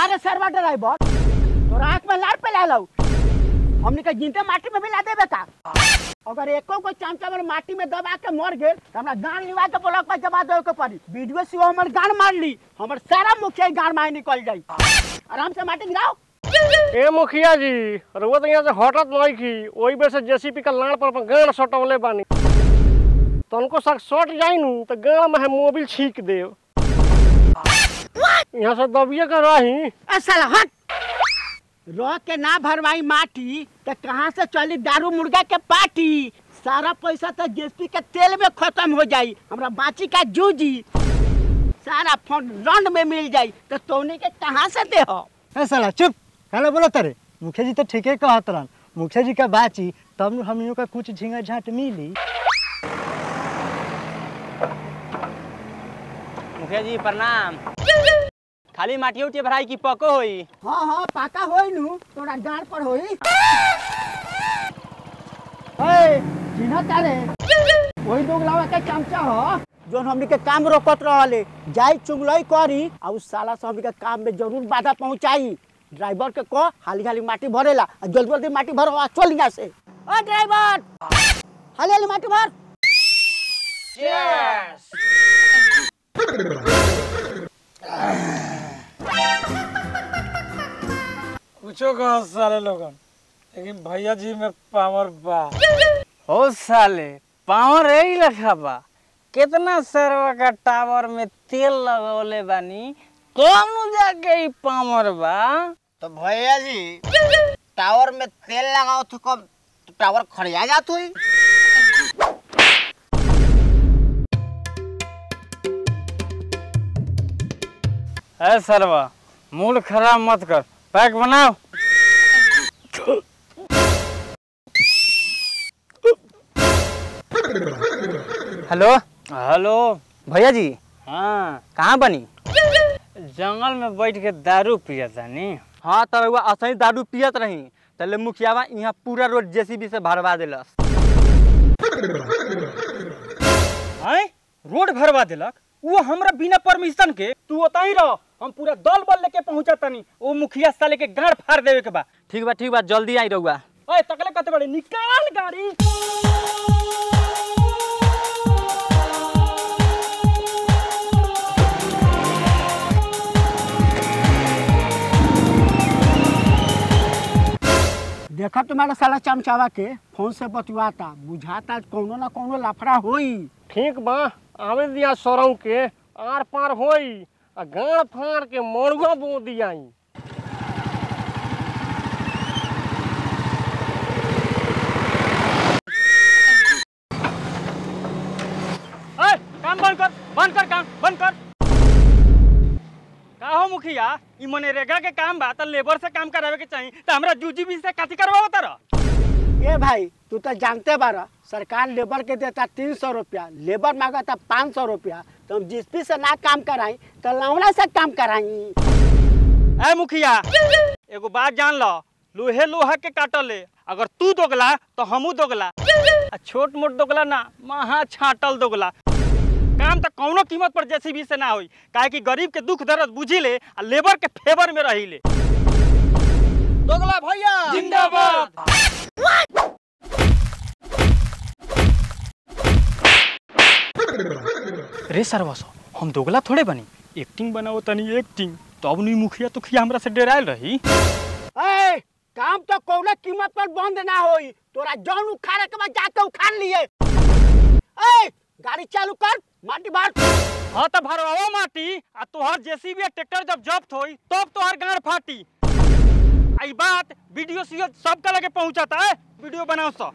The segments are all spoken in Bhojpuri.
रे सरवा ड्राइवर तोरा आँख में लाल पे ला लो हमने के जिंते माटी में मिला देबे का अगर एको को चमचा में माटी में दबा के मर गेल तो हमरा गान लिवा के ब्लॉक पर जमा देवे के पड़ी वीडियो से हमर गान मार ली हमर सारा मुखिया गान मार निकल जाई आराम से माटी गिराओ ए मुखिया जी रुआ तो यहाँ से हटत नहीं की वही बेर से जेसीपी का लाड़ पर अपन गान सटवले बानी तनको सक सट जाई नु तो गान में है मोबिल छीक देव यहाँ से दबिए के रही ए साला हट रह के ना भरवाई माटी तो कहाँ से चली दारू मुर्गा के पार्टी सारा पैसा तो जेसपी के तेल में खत्म हो जाई हमरा बाची का जूजी सारा फंड रंड में मिल जाई तो तोने के कहाँ से दे हो ए साला चुप काला बोला तारे मुखिया जी तो ठीके कहत रहन मुखिया जी का बाची तब नु हमनियों का कुछ झिंगा झाट मिली मुखिया जी प्रणाम खाली माटी उठिए भराई की पको होई हाँ हाँ पाका होई नु तोरा गाड़ पर होई ए चिन्ह तारे वही लोग लावा के चमचा हो जोन हमनी के काम रोकत रहले जाई चुगलई करी आ उस साला से हमनी के काम में जरूर बाधा पहुंचाई ड्राइवर के को हाली हाली माटी भरेला आ जल्दी जल्दी माटी भरो आ चल यहाँ से ओ ड्राइवर हाली हाली माटी भर कुछो कहो साले लोगन लेकिन भैया जी में पावर बा हो साले पावर यही लखा बा कितना सरवा का टावर में तेल लगौले बानी कौन जाके ई पावर बा तो भैया जी टावर में तेल लगाओ तो कब टावर खड़िया जात हुई है सरवा मूड खराब मत कर पैक बनाओ हेलो हेलो भैया जी हाँ कहाँ बनी जंगल में बैठ के दारू पिया तानी हाँ तो रउआ असही दारू पियत रही तले मुखियावा यहाँ पूरा रोड जेसीबी से भरवा देलस हैं रोड भरवा देलक वो हमरा बिना परमिशन के तू ओतही रह हम पूरा दल बल लेके पहुंचा तनी ओ मुखिया साले के गाड़ फाड़ देवे के बा ठीक बा ठीक बा जल्दी आई रउआ ओए तकले कते बड़े निकाल गाड़ी देखा तुम्हारा साला चमचावा के फोन से बतुआता बुझाता कोनो ना कोनो लाफड़ा होई ठीक बा आवे दिया सरऊ के आर पार होई आ गाड़ फाड़ के मरुआ बो दियाई ए काम बंद कर बंद कर काम बंद कर का हो मुखिया ई मनरेगा के काम बा त लेबर से काम करावे के चाहिए त हमरा जूजीबी से काती करवाओ तारा ए भाई तू तो जानते बारा सरकार लेबर के देता तीन सौ रुपया लेबर मांगता पाँच सौ रुपया तो हम जिसपी से ना काम कराई तो लौड़ा से काम कराई ए मुखिया एगो बात जान लो लोहे लोहा के काटले अगर तू दोगला तो हमू दोगला आ छोट मोट दोगला ना महा छाटल दोगला काम तो कौनो कीमत पर जेसीबी से ना होई काहे कि गरीब के दुख दर्द बुझी ले आ लेबर के फेवर में रही ले दोगला भैया जिंदाबाद रे सरवसो हम दोगला थोड़े बनी एक्टिंग बनाओ तनी एक्टिंग तो अब नहीं मुखिया तो खिया हमरा से डरायल रही ए काम तो कौनो कीमत पर बंद ना होई तोरा जौन उखाड़े के बाद जाके उखाड़ लिए ए गाड़ी चालू कर माटी भर हाँ तो भरवाओ माटी आ तोहर जेसीबी आ ट्रैक्टर जब जब्त होई तब तोहर गाड़ फाटी आई बात वीडियो सीओ सबका लगे पहुंचाता है वीडियो बनाओ सो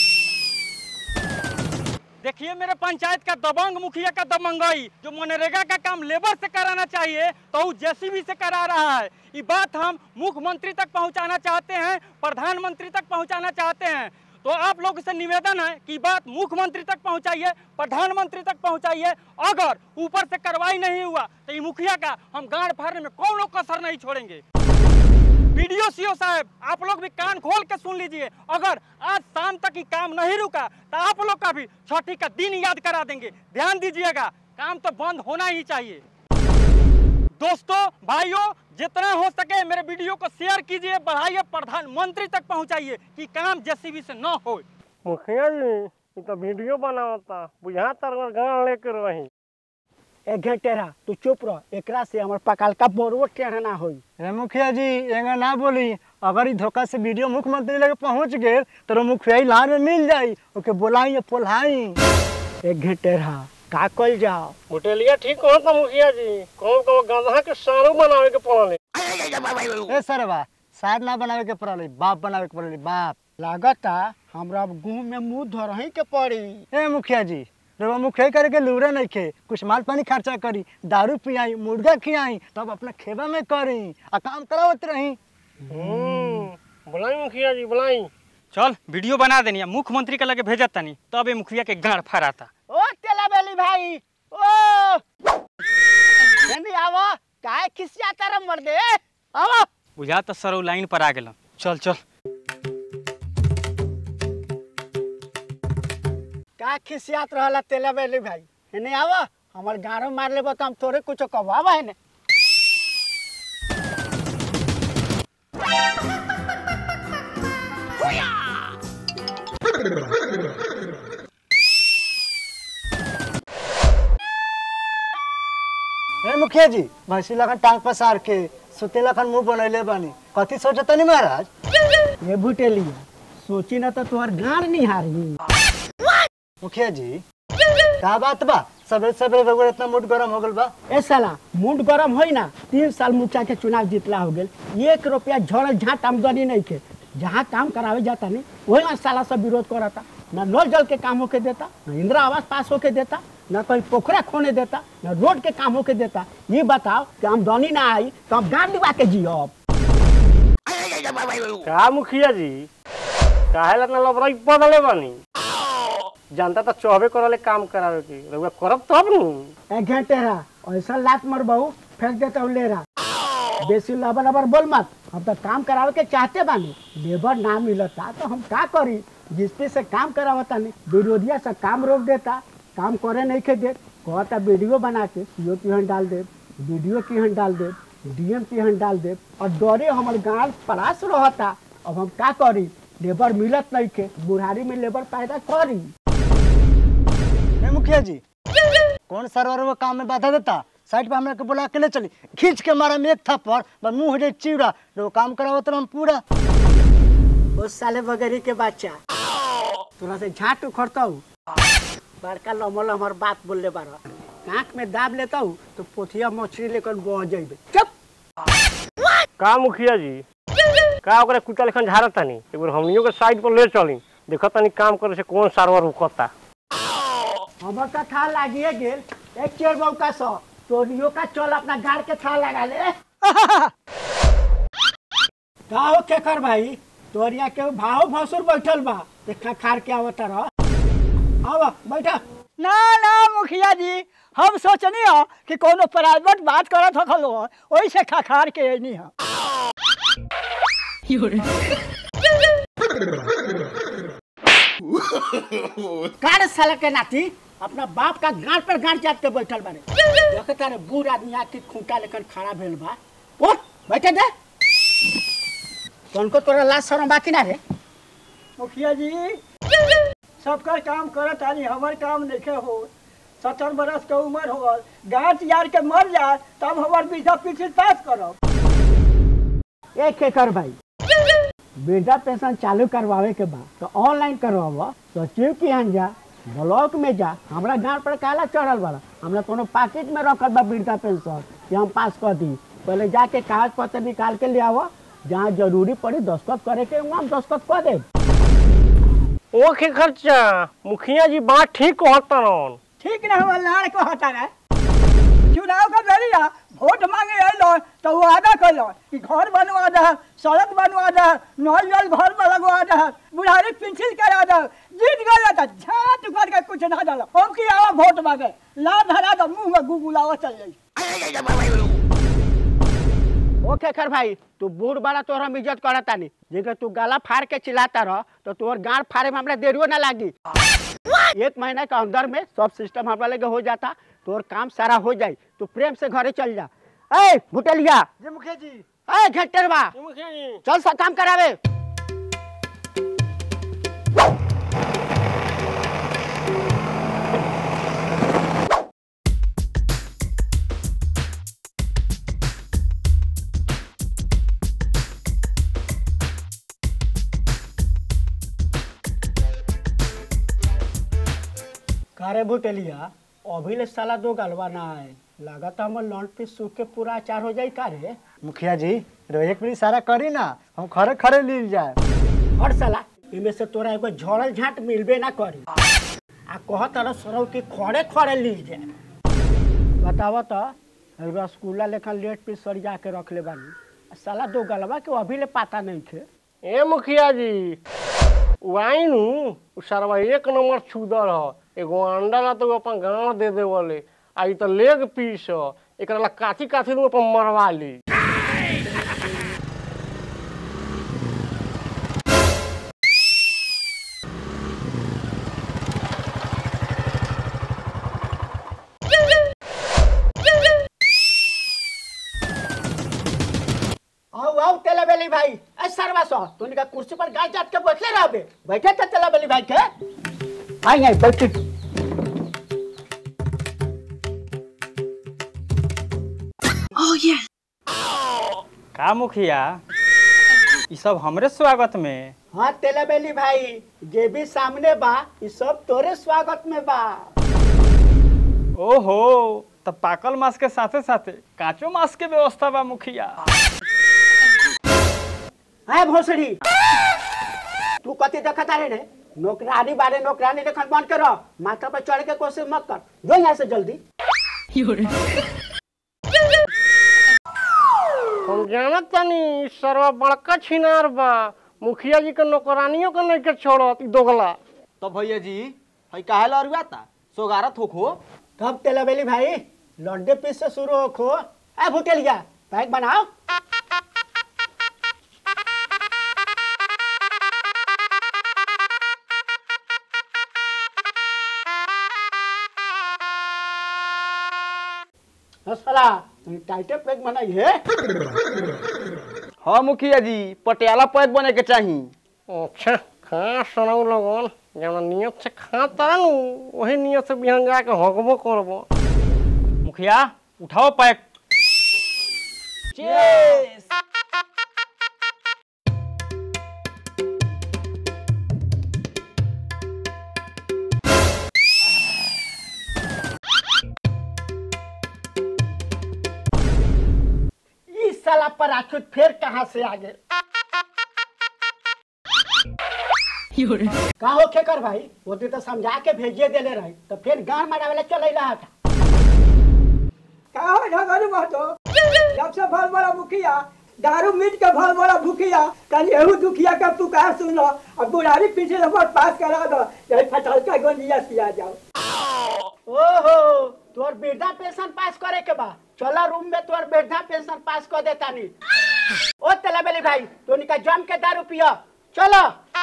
देखिए मेरे पंचायत का दबंग मुखिया का दबंगई जो मनरेगा का काम लेबर से कराना चाहिए तो वो जेसीबी से करा रहा है ये बात हम मुख्यमंत्री तक पहुंचाना चाहते हैं प्रधानमंत्री तक पहुंचाना चाहते हैं तो आप लोग से निवेदन है कि बात मुख्यमंत्री तक पहुंचाइए प्रधानमंत्री तक पहुंचाइए अगर ऊपर से कार्रवाई नहीं हुआ तो ये मुखिया का हम गांड फाड़ने में कौन कसर नहीं छोड़ेंगे वीडियो सीओ साहब आप लोग भी कान खोल के सुन लीजिए अगर आज शाम तक ही काम नहीं रुका तो आप लोग का भी छठी का दिन याद करा देंगे ध्यान दीजिएगा काम तो बंद होना ही चाहिए दोस्तों भाइयों जितना हो सके मेरे वीडियो को शेयर कीजिए बढ़ाइए प्रधानमंत्री तक पहुंचाइए कि काम जेसीबी से न हो मुखिया जी ये तो वीडियो बनावता बुझा तर गाँव लेके रही एक घंटे रहा तू चुप रह एकरा से हमर पकाल का बोरवो टेढ़ ना होई रे मुखिया जी एंगा ना बोली अगर ई धोखा से वीडियो मुख्यमंत्री लगे पहुंच गेल तो मुखिया ही लार में मिल जाई ओके बोलाई या पोलाई एक घंटे रहा का कल जाओ होटलिया ठीक हो तो मुखिया जी कौन कौन गंधा के सारू बनावे के पड़ले ए सरवा सार ना बनावे के पड़ल बाप बनावे के पड़ल बाप लागता हमरा अब गुह में मुंह धरही के पड़ी ए मुखिया जी रवा मुखिया करे के लूरे नहीं खे कुछ माल पानी खर्चा करी दारू पियाई मुर्गा खियाई तब अपना खेबा में करी आ काम करावत रही हम्म बुलाई मुखिया जी बुलाई चल वीडियो बना देनी मुख्यमंत्री के लगे भेजत तनी तब ये मुखिया के गाड़ फराता ओ तेला बेली भाई ओ जल्दी आवो काहे खिसिया तारा मर दे आवो बुझा तो सर लाइन पर आ गेल चल चल का खिसियात रहला तेला बेली भाई एने आवो हमर गाड़ो मार लेबो तो हम तोरे कुछ कहवा है ने ए मुखिया जी भैंसी लखन टांग पसार के सुते लखन मुंह बनैले बानी कथी सोचता नहीं महाराज ये बुटेलिया सोची ना तो तोहर गाड़ नहीं हारी मुखिया जी का बात बा सबरे सबरे रउआ इतना मूड गरम हो गल बा ए साला मुंड गरम होई ना तीन साल मुखिया के चुनाव जीतला हो गेल एक रुपया झड़ झाट आमदनी नहीं के जहाँ काम करावे जाता नहीं वही में साला सब विरोध करता ना नल जल के काम होके देता ना इंदिरा आवास पास होके देता ना कहीं पोखरा खोने देता ना रोड के काम होके देता ये बताओ कि आमदनी ना आई तो हम गाड़ दिवा के जियब का मुखिया जी काहे ला ना लबराई बदले बानी जनता तो चौबे करले काम करावे के रउआ करब तब नु एक घंटे रहा ऐसा लात मर बहू फेंक देता हूँ ले रहा बेसी लबर लबर बोल मत हम तो काम करावे के चाहते बानी लेबर ना मिलता तो हम का करी जिस पे से काम करावता नहीं विरोधिया से काम रोक देता काम करे नहीं के दे कहता वीडियो बना के सीओ की हन डाल दे वीडियो की हन डाल दे डीएम की हन डाल दे और डरे हमारे गाँव परास रहता अब हम का करी लेबर मिलत नहीं के बुढ़ारी में लेबर पैदा करी ए मुखिया जी कौन सरवर वो काम में बाधा देता साइड पे हमरा के बुला के ले चली खींच के मारा में एक थप्पड़ बस मुंह हो जाए चिवड़ा जो काम करावत हम पूरा उस साले वगैरह के बच्चा तोरा से झाट उखड़ता हूँ बड़का लमल हमार बात बोल ले बारा कांख में दाब लेता हूँ तो पोथिया मछली लेकर बह जाइबे चुप का मुखिया जी का ओकरा कुत्ता लेखन झाड़त तानी एक बार हमनियों के साइड पर ले चली देखत तानी काम करे से कौन सारवर रुकता हमर का था लागिए गेल एक चेर बहु का सौ तोरियो का चल अपना गाड़ के था लगा ले का हो केकर भाई तोरिया के भाव भसुर बैठल बा देखा खार के आवत रह आवा बैठा ना ना मुखिया जी हम सोचनी हो कि कोनो प्राइवेट बात करत हो खलो ओही से खखार के अइनी हो कार साला के नाती अपना बाप का गांड पर गांड जात के बैठल बारे देखता रे बूढ़ आदमी आके खूंटा लेकर खड़ा भेल बा उठ बैठे दे तुमको तोरा लाज शरम बाकी ना रे मुखिया जी सबका काम करत आनी हमर काम देखे हो सत्तर बरस के उम्र हो गल गाँठ यार के मर जाए तब हमर बीजा पीछे पास करब एक के कर भाई वृद्धा पेंशन चालू करवावे के बा तो ऑनलाइन करवावा सचिव की यहाँ जा ब्लॉक में जा हमरा गांव पर काला चढ़ल बड़ा हमरा कोनो पैकेट में रखल बा वृद्धा पेंशन कि हम पास कर दी पहले जाके कागज पत्र निकाल के ले आवा जहाँ जरूरी पड़ी दस्खत करे के वहाँ हम दस्खत कर दे ओके खर्चा मुखिया जी बात ठीक कहतन ठीक ना हमर लाड़ को हटा रहे चुनाव का बेरिया वोट मांगे अलो तो वो आदा कलो कि घर बनवा दे सड़क बनवा दे नल जल घर में लगवा दे बुढ़ारी पेंसिल करा दे जीत गया तो झाट करके कुछ ना डालो हम की आवा वोट मांगे ला धरा दो मुंह में गुगुलावा चल जाई ओके खर भाई तू बूढ़ बड़ा तोहर हम इज्जत करता नहीं जेकर तू गला फाड़ के चिल्लाता रह तो तोहर गाड़ फाड़े में हमरा देरियो ना लागी एक महीना के अंदर में सब सिस्टम हमरा लगे हो जाता तोहर काम सारा हो जाई तू प्रेम से घरे चल जा ए भुटेलिया जी मुखिया जी ए घेटरवा ये मुखिया जी चल सा काम करावे कारे भुटेलिया अभी ले साला दो गलवा ना है लागत हमर लॉन्च पे सूख के पूरा अचार हो जाई कारे मुखिया जी रो एक मिनट सारा करी ना हम खरे खरे लील जाए हर साला इमे से तोरा एगो झड़ल झाट मिलबे ना करी आ कह तरह सरौ के खड़े खड़े ली जाए बतावा तो रसगुल्ला लेखा लेट पे सरिया के रख ले बानी आ साला दो गलवा के अभी ले पता नहीं थे ए मुखिया जी वाइनू उ सरवा एक नंबर छुदर ह एगो अंडा ला तो अपन गाँव दे दे बोले आ ई तो लेग पीस ह एकरा ला काची काची दू अपन मरवा ली आओ आओ तेला बेली भाई ए सरवा सो तूने का कुर्सी पर गाय जात के बैठले रहबे बैठे थे तेला बेली भाई के आई आई बैठ का मुखिया ई सब हमरे स्वागत में हाँ तेला बेली भाई जे भी सामने बा ई सब तोरे स्वागत में बा ओहो तब पाकल मांस के साथे साथे कांचो मांस के व्यवस्था बा मुखिया है भोसड़ी तू कथी देखता रे रे नौकरानी बारे नौकरानी देखन बंद करो माथा पर चढ़ के कोशिश मत कर जो यहाँ से जल्दी हम जानत तानी सरवा बड़का छिनार बा मुखिया जी के नौकरानियों के नहीं के छोड़त ई दोगला तो भैया जी हई काहे ला अरुआ ता सोगारत होखो कब तेलाबेली भाई लड्डे पीस से शुरू हो खो ए भुटेलिया पैक बनाओ साला टाइटे पैक बनाई है हाँ मुखिया जी पटियाला पैक बने के चाही अच्छा खा सुनाऊ लगन जब नियत से खा तानू वही नियत से बिहान जाके हकबो करबो मुखिया उठाओ पैक इस साला पर आखिर फिर कहाँ से आ गए का हो खेकर भाई वो दिन तो समझा के भेजिए देले रही तो फिर गान मारा वाला चल रहा था का हो झगड़ू महतो जब से भल बड़ा मुखिया दारू मीट के भल बड़ा भूखिया तनी एहू दुखिया का पुकार सुनो अब बुढ़ारी पीछे नंबर पास करा दो यही फटल का गोंजिया सिया जाओ ओहो तोर वृद्धा पेंशन पास करे के बा चला रूम में तोर वृद्धा पेंशन पास कर देता नी ओ तेला बेली भाई तो निका जम के दारू पियो चलो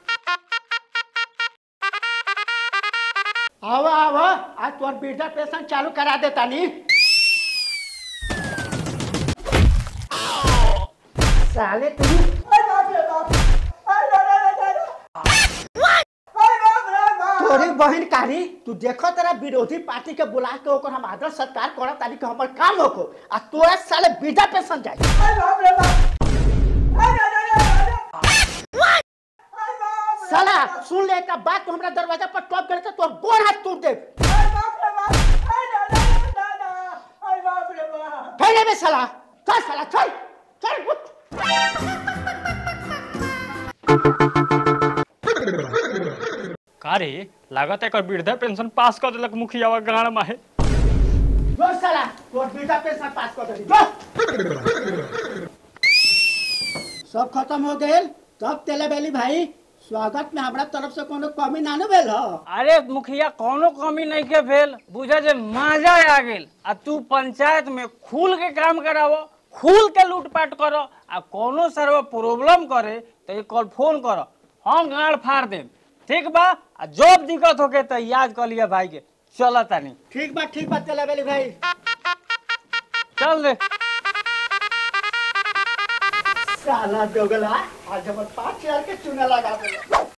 आवा आवा आज तोर वृद्धा पेंशन चालू करा देता नी साले तू अरे बाप रे बाप अरे रे रे रे रे अरे बाप रे बाप तोरी बहन कारी तू देखो तेरा विरोधी पार्टी के बुला के ओकर हम आदर सत्कार करा तारी के हमर काम होको आ तोरा साले वृद्धा पेंशन जाई अरे बाप रे बाप अरे रे रे रे रे अरे बाप रे साला सुन ले एक बात तो हमरा दरवाजा पर टॉप करे तो तोर गोड़ हाथ टूट दे अरे बाप रे बाप अरे रे रे दादा अरे बाप रे बाप फैले में साला चल साला चल चल उठ का रे लागत है वृद्धा पेंशन पास कर देलक मुखिया गाड़ में है जो साला तोर वृद्धा पेंशन पास कर दे जो सब खत्म हो गेल तब तेले बेली भाई स्वागत में हमरा तरफ से कोनो कमी ना न भेल हो अरे मुखिया कोनो कमी नहीं के भेल बुझे जे मजा आ गेल आ तू पंचायत में खुल के काम करावो खुल के लूटपाट करो आ कोनो सर्व प्रॉब्लम करे तो एक कॉल फोन करो हम गाड़ फाड़ देम ठीक बा आ जब दिक्कत होके तो याद कर लिया भाई के चल तानी ठीक बा ठीक बा तेले बेली भाई चल दे साला दोगला आज हमर पाँच हजार के चूना लगा दे